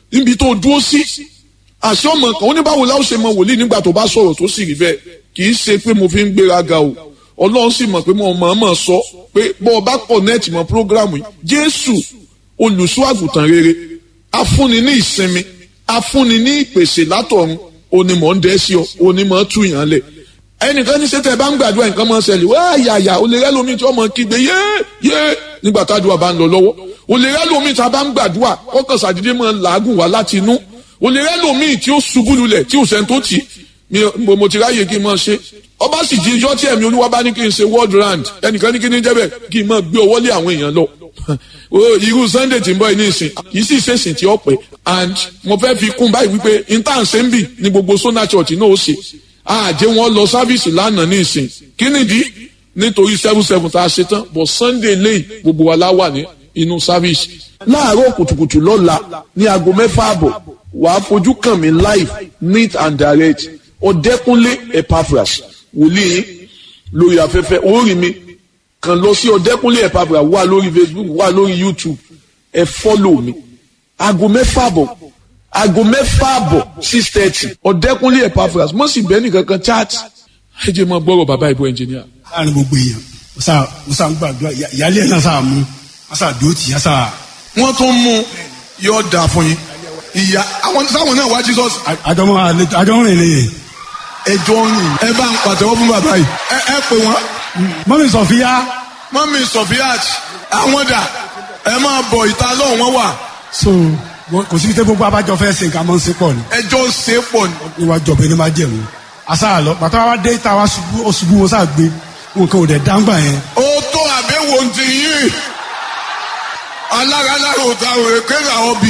níbi tó dúró sí àṣẹ ọmọ kan ó ní báwo láwọn ṣe mọ wòlíì nígbà tó bá sọ̀rọ̀ tó sì rí bẹ́ẹ̀ kì í ṣe pé mo fi ń gbéraga o ọlọ́run sì mọ̀ pé mo mọ̀ mọ̀ sọ pé bọ́ ọ bá connect mọ́ program yìí jésù olùṣọ́ àgùntàn rere afúnni ní ìsinmi afúnni ní ìpèsè látọ̀run onímọ̀ ń dẹ́ sí ọ onímọ̀ tú yàn lẹ̀ ẹnìkan ní sẹ́tẹ̀ bá ń gbàdúrà nǹkan máa ń ṣẹlẹ̀ wá yàyà o lè rẹ́ lómi tí wọ́n máa kígbe yé yé nígbà tádùá bá ń lọ lọ́wọ́ o lè rẹ́ lómi tí a bá ń gbàdúrà ọkàn sàdédé máa ń làágùn wá láti inú o lè rẹ́ lómi tí ó ṣubú lulẹ̀ tí ò sẹ́ni tó tì í mo ti ráyè kí n máa ṣe ọba sì jí ijọ́ tí ẹ̀mí olúwa bá ní kí n ṣe world round ẹnìkan ní kí ní jẹ́bẹ̀ kí n máa gbé ọwọ́ lé àwọn èèyàn lọ irú sunday tí ń bọ̀ ní ìsìn kì í sì ṣèṣìn tí ó pẹ́ and mo fẹ́ fi kún báyìí wípé intan ṣe ń bì ní gbogbo sona church náà ó ṣe àjẹ́ wọn lọ sáfíìsì lánàá ní ìsìn kí nìdí nítorí seven seven tá a ṣe tán but sunday lẹ́yìn gbogbo wa la wà ní inú sáfíìsì. láàárọ̀ kùtùkùtù lọ́la ní aago mẹ́fà àbọ̀ wàá fojú kàn mí live neat and direct ọ̀dẹ́kúnlé epaphras wòlíì lórí afẹ́fẹ́ orí mi kàn lọ sí ọ̀dẹ́kúnlé epaphras wà lórí facebook wà lórí youtube ẹ fọ́lò mi aago mẹ́fà àbọ̀ aago mẹ́fà àbọ̀ six thirty ọ̀dẹ́kúnlé epaphras mo sì bẹ́ẹ̀ nìkan kan chat ẹ jẹ́ máa gbọ́rọ̀ bàbá ìbò ẹnjìníà. láàrin gbogbo èèyàn mo sá ń gbàdúrà ìyáálé ẹ̀ náà sá mú wọ́n sá dúró tì yá sá. wọ́n tún mú yóò dà fún yín ìyá àwọn sáwọn náà wá jesus. àjọmọ àjọmọ rìn lè. ẹjọ́ rìn ẹ bá ń pàtẹ́wọ́ fún bàbá yìí ẹ ẹ pè wọ́n. mọ́mí sọ̀fíà. mọ́mí sọ̀fíàt àwọn dà ẹ máa bọ̀ ìta lọ́hùn wọn wà. so kò sí tẹ gbogbo abájọ fẹ́ ṣe nǹkan máa ń ṣe pọ̀ ni. ẹjọ́ ń ṣe pọ̀ ni. níwájú ọbẹ̀ ni máa jẹ̀mú. àṣà lọ bàtà wa dé ìta wa ṣubú ó ṣubú wọn sá gbé nǹkan ò dẹ̀ dáńgbà yẹn. ó tó àbẹ̀wò ti yín alára alára òta òrè kéèrè àwọn bì.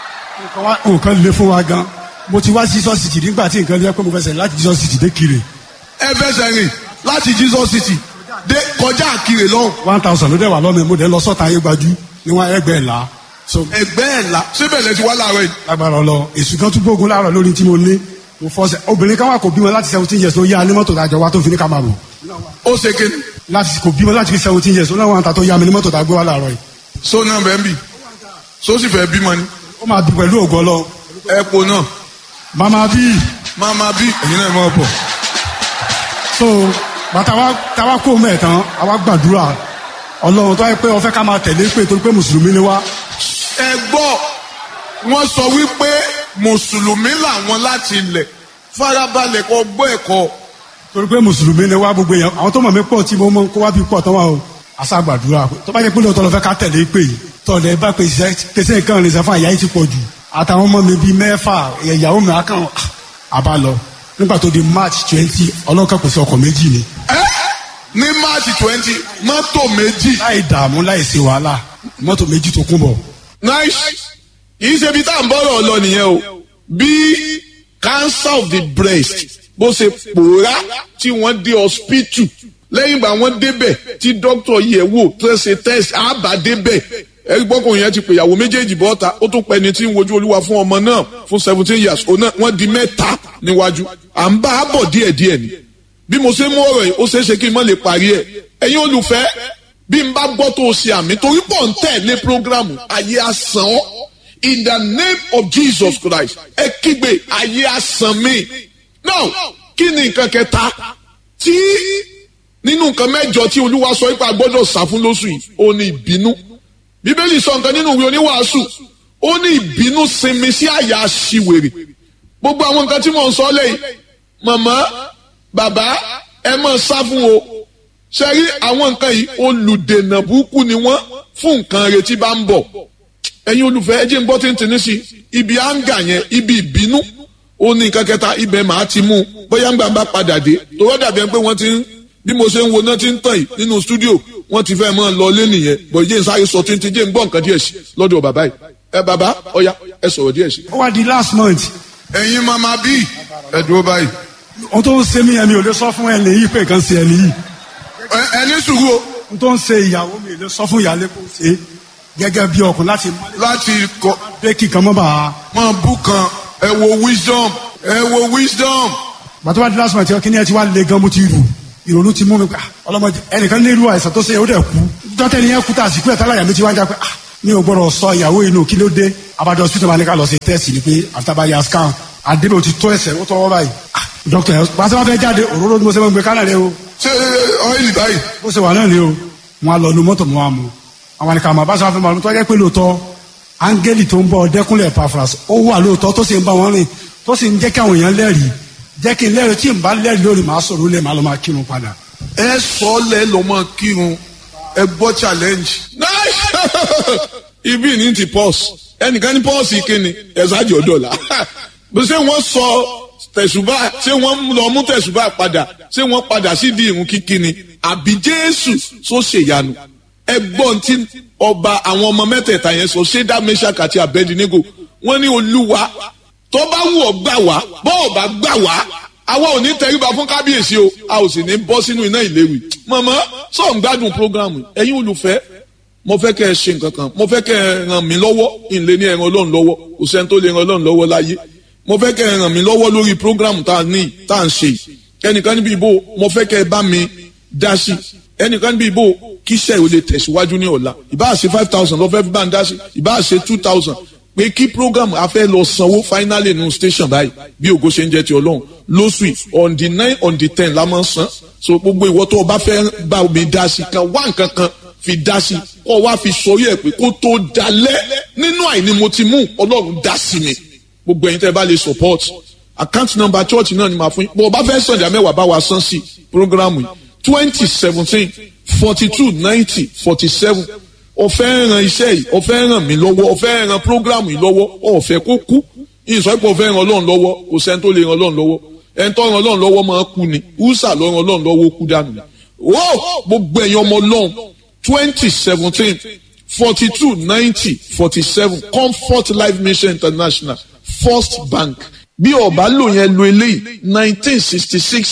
nǹkan le fún wa gan mo ti wá jesus city nígbà tí nǹkan lé pé mo fẹsẹ̀ láti jesus city dé kiri. ẹ fẹsẹ̀ rìn láti jesus city dé kọjá àkìrè lọ́hùn. one thousand ló dẹ̀ wà lọ́mọ mo dẹ̀ lọ sọ́ta ayé gbajú ní wọn ẹgbẹ́ ẹ̀ la. ẹgbẹ́ ẹ̀ la síbẹ̀ lẹ ti wá láàárọ̀ yìí. lágbára ọlọ èsù kan tún gbógun láàárọ̀ lórí tí mo ní mo fọsẹ̀ obìnrin kan wà kò bímọ láti seventeen years ló yá ní mọ́tò tàjọ wa tó fi ní kamaru. ó ṣe kéde. láti kò bímọ láti seventeen years ó náà wọn ta tó yá mi ní mọ́tò tàgbé wa láàárọ̀ yìí. so náà bẹ́ẹ̀ bì so sì fẹ́ bímọ ni. ó máa bí pẹ̀lú ògo ọlọ. ẹ po náà. mama bí. mama bí ẹ̀yin náà máa bọ̀. so bàtà wa tàwa kó mẹ́ẹ̀ tán àwa gbàdúrà ọlọ́run tó yẹ pé ọfẹ́ ká máa tẹ̀lé pé torí pé mùsùlùmí ni wá. ẹ gbọ́ wọ́n sọ wípé mùsùlùmí làwọn láti ilẹ̀ farabalẹ̀ kọ́ gbọ́ ẹ̀kọ́. torí pé mùsùlùmí ni wá gbogbo èèyàn àwọn tó mọ̀ mí pọ̀ tí mo mọ̀ kó wá bí pọ̀ tán wà o àṣà gbàdúrà tó bá yẹ pé lóòótọ́ lọ fẹ́ ká tẹ̀lé pé yìí tọ̀lẹ̀ bá pè pèsè nǹkan rìn sẹ́fún àyà yìí ti pọ̀ jù àtàwọn ọmọ mi bíi mẹ́fà ìyàwó mi akàn àbá lọ nígbà tó di march twenty ọlọ́kàn pèsè ọkọ̀ méjì ni. ẹ ní march twenty mọ́tò méjì. láì dààmú láì ṣe wàhálà mọ́tò méjì tó kún bọ̀. nice kìí ṣe ibi tá à ń bọ́rọ̀ lọ nìyẹn o bí cancer of the breast bó ṣe pòórá tí wọ́n dé hospital lẹ́yìn ìgbà wọ́n débẹ̀ tí dókítà yẹ̀ wò tó ṣe test àbá débẹ̀ ẹ̀rí gbọ́kùnrin yẹn ti pè ìyàwó méjèèjì bọ́ta ó tún pẹ́ ni tí ń wojú olúwa fún ọmọ náà fún seventeen years òun náà wọ́n di mẹ́ta níwájú à ń bá a bọ̀ díẹ̀díẹ̀ ni bí mo ṣe mú ọ̀rọ̀ yìí ó ṣeé ṣe kí n má lè parí ẹ̀ ẹ̀yin olùfẹ́ bí n bá gbọ́ tó o ṣe àmì torí pọ̀ ń tẹ̀lé programu ayé àsán ọ́ in the name of Jesus Christ ẹ kígbe ayé àsán mi now kí ni nǹkan kẹta tí nínú nǹkan mẹ́jọ tí olúwa sọ ipa gbọ́dọ̀ sá fún lóṣù yìí ó ní ìbínú bíbélì sọ nǹkan nínú ìwé oníwàásù ó ní ìbínú sinmi sí àyà aṣiwèrè gbogbo àwọn nǹkan tí mò ń sọ lẹ́yìn màmá bàbá ẹ máa sá fún o ṣe rí àwọn nǹkan yìí olùdènà burúkú ni wọ́n fún nǹkan retí bá ń bọ̀ ẹ̀yin olùfẹ́ ẹ jẹ́ ń gbọ́ tí ń tì ní sí ibi áńgà yẹn ibi ìbínú ó ní nǹkan kẹta ibẹ̀ màá ti mú bóyá ń gbà bá padà dé tòwọ́ dàbí ẹni pé wọ́n ti ń bí mo ṣe ń wo náà ti ń tàn yìí nínú stúdíò wọ́n ti fẹ́ mọ́ lọ lé nìyẹn bọ̀ jẹ́ nsáré sọ tí ń ti jẹ́ ń gbọ́ nǹkan díẹ̀ sí lọ́dọ̀ bàbá yìí ẹ bàbá ọ̀ya ẹ sọ̀rọ̀ díẹ̀ sí. ó wá di last month. ẹ̀yin mama bí ẹ dúró báyìí. ohun tó ń ṣe mí yẹn mi ò lè sọ fún ẹni yìí pé nǹkan ṣe ẹni yìí. ẹ ní sùúrù o. ohun tó ń ṣe ìyàwó mi ò lè sọ fún ìyáálé kó ṣe gẹ́gẹ́ bí ọkùnrin láti. láti kọ. pé kíkan mọ́ bá a. mọ bú kan ẹ wo wisdom ẹ wo wisdom. bàtà wá di last month kí ni ẹ ti wá le gan mo ti rù ìrònú ti mú mi pé ọlọmọdé ẹnìkan ní irú àìsàn tó ṣe ó dẹ̀ kú dọ́tẹ́ ni yẹn kú tá a sì kú ẹ̀ tálàyà mi ti wá ń já pé mi ò gbọ́dọ̀ sọ ìyàwó inú kí ló dé abájọ hospital máa ní ká lọ sí test ni pé àtàbáyà scan àdébò ti tó ẹsẹ̀ ó tọwọ́ báyìí ah dókítà ẹ̀ pàṣẹ wọn fẹ́ jáde òróró ni mo ṣe máa ń gbé kálẹ̀ rẹ o ṣé ọ́ìlì báyìí bó ṣe wà náà ni o wọn á lọ nu mọ́tò mọ́ wa mu àwọn àníkà àmọ́ abáṣọ afẹ́ màlúù tó jẹ́ pé lóòótọ́ áńgẹ́lì tó ń bọ̀ dẹ́kunlẹ̀ pafras ó wà lóòótọ́ tó sì ń bá wọn rìn tó sì ń jẹ́ kí àwọn èèyàn lẹ́rìí jẹ́ kí n lẹ́rìí tí n bá lẹ́rìí lórí màá sọ̀rọ̀ lé màá lọ máa kírun padà. ẹ sọ lẹ lọmọ kírun ẹ gbọ́ challenge. ibi ní ti pọ́s ẹnìkan ní pọ́s ìkíni ẹ̀sájì ọ̀dọ́là bí ṣé wọ́n sọ tẹ̀sùbà ṣé wọ́n lọ mú tẹ̀sùbà padà ṣé wọ́n padà sí di ìrun kíkíni àbí jésù tó ṣèyanu ẹgbọ́n tí ọba àwọn ọmọ mẹ́tẹ̀ẹ̀ta yẹn sọ ṣédá meshach àti abednego wọ́n ní olúwa tó bá wù ọ́ gbà wá bọ́ ọ̀ bá gbà wá àwa ò ní tẹríba fún kábíyèsí o a ò sì ní bọ́ sínú iná ìléwì mọ̀mọ́ sọ̀ ń gbádùn programu ẹ̀yin olùfẹ́ mo fẹ́ kẹ́ ẹ ṣe nǹkan kan mo fẹ́ kẹ́ ẹ ràn mí lọ́wọ́ ìlé ní ẹran ọlọ́run lọ́wọ́ kò sẹ́ni tó lè ran ọlọ́run lọ́wọ́ láyé mo fẹ́ kẹ́ ẹ ràn mí lọ́wọ́ lórí programu tá a ní tá a ń ṣe ẹnìkan níbi ìbò mo fẹ́ kẹ́ ẹ bá mi dá sí ẹnìkan níbi ìbò kíṣẹ́ ò lè tẹ̀síwájú ní ọ̀la ìbá ṣe five thousand lọ́fẹ́ fi bá ń dá sí ìbá ṣe two thousand pé kí program a fẹ́ lọ sanwó finally nínú station báyìí bí ògo ṣe ń jẹ́ ti ọlọ́run lóṣù yìí on the nine on the ten la máa ń san so gbogbo ìwọ tó o bá fẹ́ bá mi dá sí kan wá nǹkan kan fi dá sí kó wá fi sọrí ẹ̀ pé kó tó dalẹ̀ nínú àìní mo ti mú ọlọ́run dá sí mi gbogbo ẹ̀yin tẹ́ ẹ bá lè support account number church náà ni màá fún yín bó o bá fẹ́ sàn ìdá mẹ́wàá bá wa san sí program yìí twenty seventeen forty two ninety forty seven ọ̀fẹ́ ran iṣẹ́ yìí ọ̀fẹ́ ràn mí lọ́wọ́ ọ̀fẹ́ ran program yìí lọ́wọ́ ọ̀fẹ́ kó kú ìsọ̀ pé ọ̀fẹ́ ran ọlọ́run lọ́wọ́ kò sẹ́ni tó lè ran ọlọ́run lọ́wọ́ ẹni tó ran ọlọ́run lọ́wọ́ máa kú ni húsà ló ran ọlọ́run lọ́wọ́ kú dànù ni. wó gbogbo ẹ̀yin ọmọ ọlọ́run twenty seventeen forty two ninety forty seven comfort life mission international first bank bí ọba lò yẹn lo eléyìí nineteen sixty six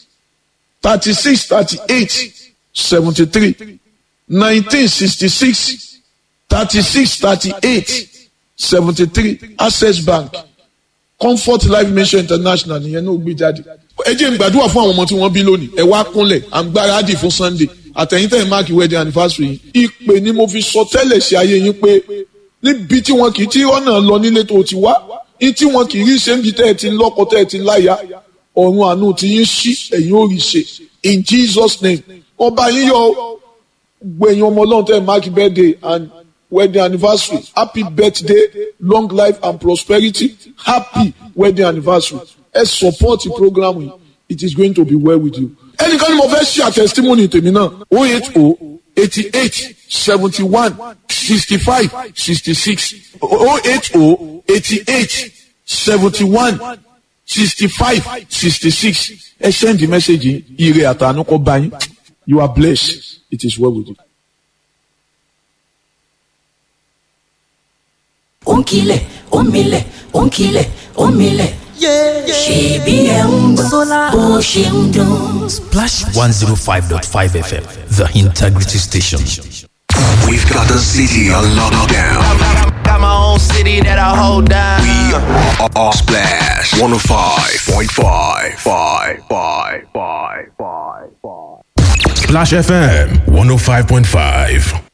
thirty six thirty eight seventy three nineteen sixty six thirty six thirty eight seventy three access bank comfort life mission international nìyẹn náà gbé jáde. ẹ jẹ́ n gbàdúrà fún àwọn ọmọ tí wọ́n bí lónìí ẹ wá kúnlẹ̀ à ń gbáradì fún sunday àtẹ̀yìntẹ̀ máàkì wedding anniversary yìí ìpè ni mo fi sọ tẹ́lẹ̀ sí ayé yín pé níbi tí wọn kì í tí ọ̀nà lọ nílé tó ti wá ní tí wọn kì í rí ṣe ń bi tẹ́ ẹ ti lọ́kọ tẹ́ ẹ ti láya ọ̀run àánú ti yín ṣí ẹ̀yin ò rí ṣe in jesus name ọba yín yọ gbẹ̀yìn ọmọ ọlọ́run tẹ́ ẹ máàkì birthday and wedding anniversary happy birthday long life and prosperity happy wedding anniversary ẹ support the program yìí it is going to be well with you. ẹnìkan ni mo fẹ́ ṣe àtẹ̀sítímọ́nì tèmi náà o eight o eighty eight seventy one sixty five sixty six o eight o eighty eight seventy one sixty five sixty six ẹ send the message yìí ire àtànú kọ́ bá yín you are blessed it is well with you. ó ń kilẹ̀ ó ń milẹ̀ ó ń kilẹ̀ ó ń milẹ̀. ṣèbí ẹ̀ ń gbọ́ bó ṣe ń dún. Splash 105.5 FM, the integrity station. We've got the city on lockdown. Got my own city that I hold down. We are, are Splash 105.5. Five, five, five, five, five. Splash FM 105.5.